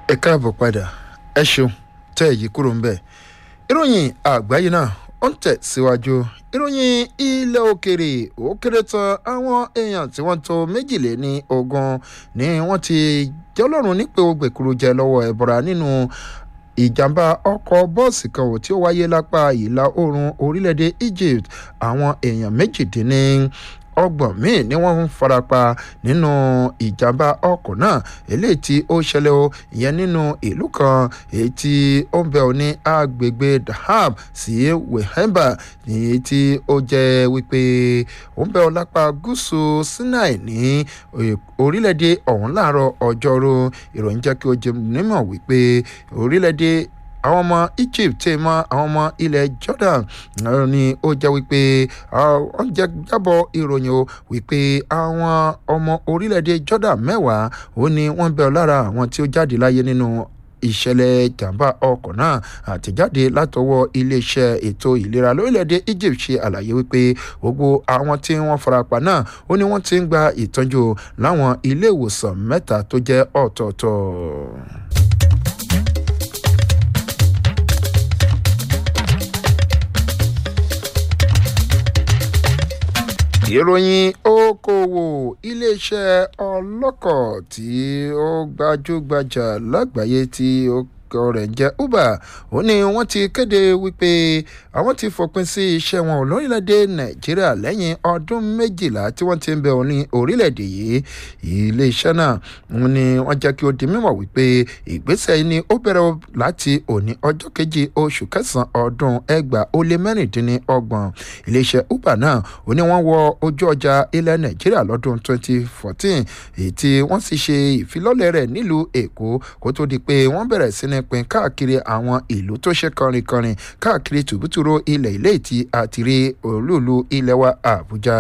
ẹ káàbọ̀ padà ẹ ṣeun tẹ́ èyí kúrò ń bẹ̀. ìròyìn àgbáyé náà ó ń tẹ̀ síwájú ìròyìn ilẹ̀ òkèrè ó kéré tán àwọn èèyàn tí wọ́n tó méjìléní ogún ni wọ́n ti jọlọ́run nípe ogbèkúrú jẹ lọ́wọ́ ẹ̀bọ̀ra nínú ìjàmbá ọkọ̀ bọ́ọ̀sì kan ò tí ó wáyé lápá ìlà oòrùn orílẹ̀-èdè Egypt àwọn èèyàn méjìdínní ọgbọ̀n míì ni wọ́n ń farapa nínú ìjàmbá ọkọ̀ náà eléyìí tí ó ṣẹlẹ̀ o ìyẹn nínú ìlú kan èyí tí ó ń bẹ ò ní agbègbè Dahab sí Wehemba èyí tí ó jẹ́ wípé ó ń bẹ ọ lápá gúúsù Sinai ní orílẹ̀-èdè ọ̀hún láàárọ̀ ọjọ́rú ìròyìn jẹ́ kí ó jẹ́ nímọ̀ wípé orílẹ̀-èdè àwọn ọmọ Egypt tẹ mọ àwọn ọmọ ilẹ̀ Jordan ni ó jẹ́ wípé wọ́n jẹ́ jábọ̀ ìròyìn o wípé àwọn ọmọ orílẹ̀-èdè Jordan mẹ́wàá ó ní wọ́n bẹ̀ lára àwọn tí ó jáde láyé nínú ìṣẹ̀lẹ̀ jàǹbá ọkọ̀ náà àtẹ̀jáde látọwọ́ iléeṣẹ́ ètò ìlera lórílẹ̀‐èdè Egypt ṣe àlàyé wípé gbogbo àwọn tí wọ́n farapa náà ó ní wọ́n ti ń gba ìtọ́jú láwọn ilé ìwòsàn mẹ́ta tó jẹ́ ọ̀tọ̀ọ̀tọ̀. ìròyìn okòwò iléeṣẹ́ ọlọ́kọ̀ tí ó gbajúgbajà lágbàáyé tí ó orúkọ rẹ̀ jẹ́ uber ó ní wọ́n ti kéde wípé àwọn ti fòpin sí iṣẹ́ wọn lórílẹ̀‐èdè nàìjíríà lẹ́yìn ọdún méjìlá tí wọ́n ti ń bẹ òní orílẹ̀‐èdè yìí iléeṣẹ́ náà ni wọ́n jẹ́ kí ó di mímọ̀ wípé ìgbésẹ̀ yìí ni ó bẹ̀rẹ̀ láti òní ọjọ́ kejì oṣù kẹsàn-án ọdún ẹgbàá ó lé mẹ́rìndínlọ́gbọ̀n iléeṣẹ́ uber náà ó ní wọ́n wọ ojú ọjà ilẹ̀ nàìjíríà lọ́dún 2014 èyí tí wọ́n sì ṣe ìfilọ́lẹ̀ rẹ̀ nílùú èkó kó tó di pé wọ́n bẹ̀rẹ̀ sí ní pín káàkiri àwọn ìlú tó ṣe kọrinkọrin káàkiri tùbútùrú ilẹ̀ ilé tí a ti rí olúùlú ilẹ̀ wa àbújá.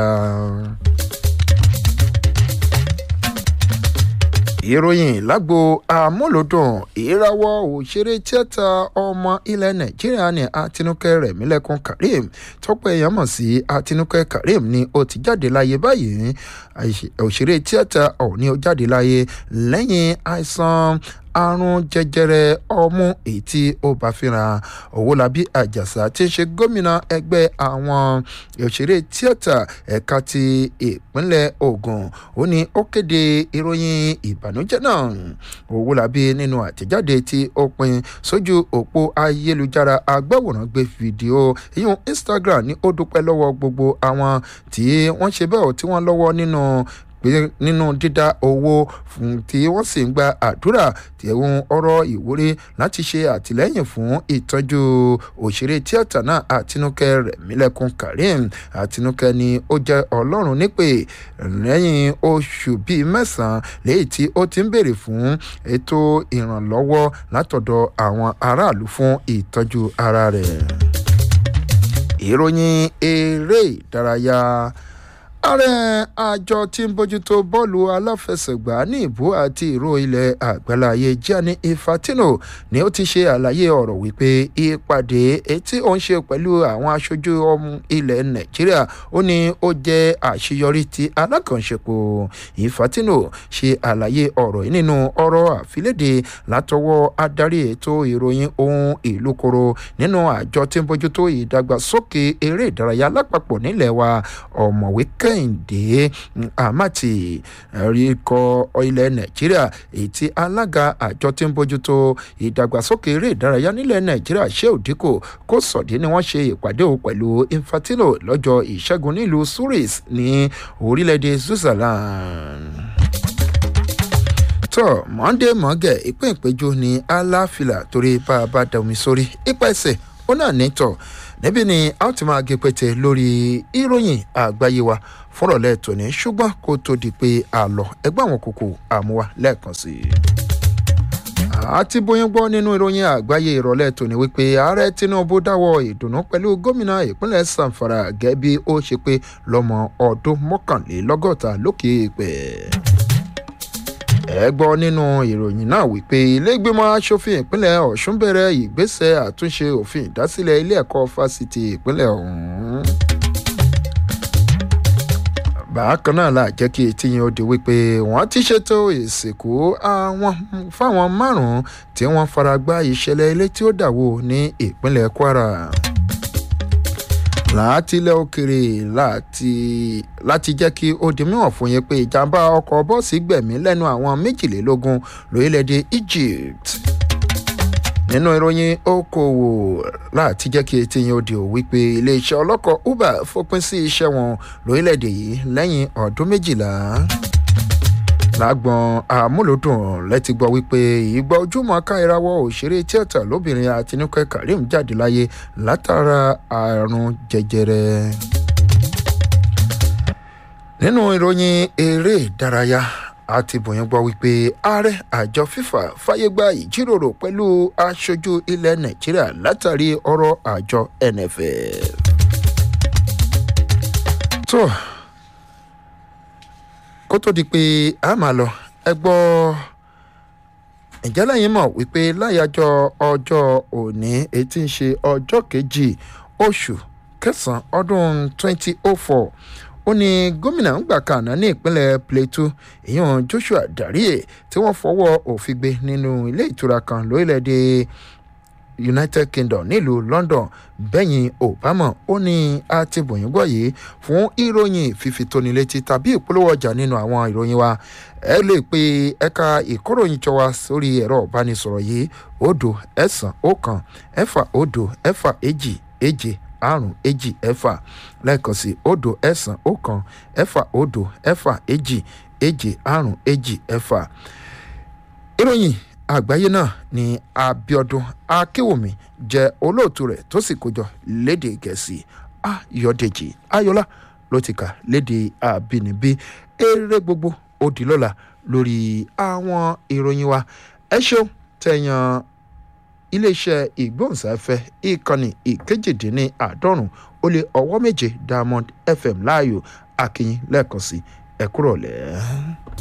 ìròyìn lágbo amúlòdùn ìrawọ́ òṣèré tíátà ọmọ ilẹ̀ nàìjíríà ní àtinúkẹ́ rẹ̀mílẹ́kùn karim tọ́pọ̀ èèyàn mọ̀ sí àtinúkẹ́ karim ni ó ti jáde láyé báyìí òṣèré tíátà ọ̀hún ni ó jáde láyé lẹ́yìn àìsàn àrùn jẹjẹrẹ ọmú èyí tí ó bá fínra owólabí àjàsà tí ń ṣe gómìnà ẹgbẹ́ àwọn òṣèré tíátà ẹ̀ka ti ìpínlẹ̀ Ògùn ó ní ó kéde ìròyìn ìbànújẹ́ náà owólabí nínú àtẹ̀jáde tí ó pin sójú òpó ayélujára agbáwòrán gbé fídíò ìyún Instagram ní ó dúpẹ́ lọ́wọ́ gbogbo àwọn tí wọ́n ṣe bẹ́ẹ̀ tí wọ́n lọ́wọ́ nínú pé nínú dídá owó fún tí wọ́n sì ń gba àdúrà tí ẹ̀hún ọ̀rọ̀ ìwúrí láti ṣe àtìlẹ́yìn fún ìtọ́jú òṣèré tíátà náà àtinúkẹ́ rẹ̀mílẹ́kùn karim àtinúkẹ́ ni ó jẹ́ ọlọ́run nípè lẹ́yìn oṣù bíi mẹ́sàn-án léyìí tí ó ti ń béèrè fún ètò ìrànlọ́wọ́ látọ̀dọ̀ àwọn aráàlú fún ìtọ́jú ara rẹ̀ ìròyìn eré ìdárayá ààrẹ àjọ tí ń bójútó bọ́ọ̀lù aláfẹsẹ̀gbá ní ìbú àti ìró ilẹ̀ àgbáláyé Gianni Infantino ni ó ti ṣe àlàyé ọ̀rọ̀ wípé ìpàdé etí ó ń ṣe pẹ̀lú àwọn aṣojú ọmọ ilẹ̀ Nàìjíríà ó ní ó jẹ́ àṣeyọrí ti alákànṣepọ̀ Infantino ṣe àlàyé ọ̀rọ̀ yìí nínú ọ̀rọ̀ àfilédè látọwọ́ adarí ètò ìròyìn ohun ìlú koro nínú àjọ tí ń bójútó ìdàgbàsókè eré ìdárayá lápapọ̀ nílẹ̀ wa ọ̀mọ̀wé kẹ́ kẹ́hìndé amati ikọ̀ ilẹ̀ nàìjíríà èyí tí alága àjọ tí ń bójútó ìdàgbàsókè eré ìdárayá nílẹ̀ nàìjíríà sheu dikko kó sọ̀dí ni wọ́n ṣe ìpàdé o pẹ̀lú infantino lọ́jọ́ ìṣẹ́gun nílùú suris ní orílẹ̀-èdè switzerland tọ mọ́ndé mọ́gẹ̀ ìpín ìpéjú ní aláfilà torí bá a bá da omi sórí ipa ẹsẹ̀ ó náà ní tọ̀ níbí ni a ti máa gé pété lórí ìròyìn àgbáyé wa fúnrọ̀lẹ́ tòní ṣùgbọ́n kó tó di pé a lọ ẹgbẹ́ àwọn kòkò àmúwa lẹ́ẹ̀kan sí i. àti bóyá gbọ́ nínú ìròyìn àgbáyé ìrọ̀lẹ́ tòní wípé ààrẹ tinubu dáwọ́ ìdùnnú pẹ̀lú gómìnà ìpínlẹ̀ sanfara gẹ́gẹ́ bí ó ṣe pé lọ́mọ ọdún mọ́kànlélọ́gọ́ta lókè èèpẹ̀ ẹ gbọ́ nínú ìròyìn náà wípé ilégbèmọ̀ asòfin ìpínlẹ̀ ọ̀ṣun bẹ̀rẹ̀ ìgbésẹ̀ àtúnṣe òfin ìdásílẹ̀ ilé ẹ̀kọ́ fásitì ìpínlẹ̀ ọ̀hún. bákan náà la jẹ́ kí etí yẹn ó di wípé wọ́n ti ṣètò ìsìnkú àwọn fáwọn márùn-ún tí wọ́n fara gbá ìṣẹ̀lẹ̀ ilé tí ó dàwó ní ìpínlẹ̀ kwara láti ilẹ̀ òkèrè láti láti jẹ́ kí ó di mímọ̀ fún yín pé ìjàmbá ọkọ̀ bọ́ọ̀sì gbẹ̀mí lẹ́nu àwọn méjìlélógún lórílẹ̀‐èdè egypt nínú ìròyìn okòwò láti jẹ́ kí etí yín ó di ò wípé iléeṣẹ́ ọlọ́kọ̀ uber fòpin sí iṣẹ́ wọn lórílẹ̀‐èdè yìí lẹ́yìn ọdún méjìlá lágbọn àmúlòdùn lẹ́tí gbọ́ wípé ìgbà ojúmọ́ ká ìrawọ́ òṣèré tíátà lóbìnrin àtinúkẹ́ karim jáde láyé látara àrùn jẹjẹrẹ. nínú ìròyìn eré ìdárayá àti bòyìn gbọ́ wípé ààrẹ àjọ fifa fàyè gba ìjíròrò pẹ̀lú aṣojú ilẹ̀ nàìjíríà látàrí ọ̀rọ̀ àjọ nff. tó kó tó di pé a máa lọ ẹ gbọ́ ǹjẹ́ lẹ́yìn mọ̀ wípé láyàjọ ọjọ́ òní etí ń ṣe ọjọ́ kejì oṣù kẹsàn-án ọdún 2004 ó ní gómìnà ńgbà kan ní ìpínlẹ̀ plateau èèyàn joshua darie tí wọ́n fọwọ́ òfin gbé nínú ilé ìtura kan lórílẹ̀‐èdè united kingdom nílùú london bẹ́yìn obama ó ní àtibọ̀yìnbọ̀ yìí fún ìròyìn fífitónilétí tàbí ìpolówó ọjà nínú àwọn ìròyìn wa ẹ lè pe ẹ̀ka ìkóròyìn jọ wa sórí ẹ̀rọ ìbánisọ̀rọ̀ yìí òdo ẹ̀sán ọ̀kan ẹ̀fà òdo ẹ̀fà èjì èje àrùn èjì ẹ̀fà lẹ́ẹ̀kan sí òdo ẹ̀sán ọ̀kan ẹ̀fà òdo ẹ̀fà èjì èje àrùn èjì ẹ̀fà ìròyìn àgbáyé náà ni abiodun akéwòmí jẹ olóòtú rẹ tó sì kójọ léde gẹ̀ẹ́sì ayọ̀dèjì ayọ̀lá ló ti kà léde àbínibí eré gbogbo òdìlọ́la lórí àwọn ìròyìn wa ẹ ṣeun tẹ̀yàn iléeṣẹ́ ìgbóhùnsáfẹ́ ìkànnì ìkejìdínláàádọ́rùn ó lé ọwọ́ méje diamond fm láàyò akínyìn lẹ́ẹ̀kan sí ẹ̀kúrọ̀lẹ́.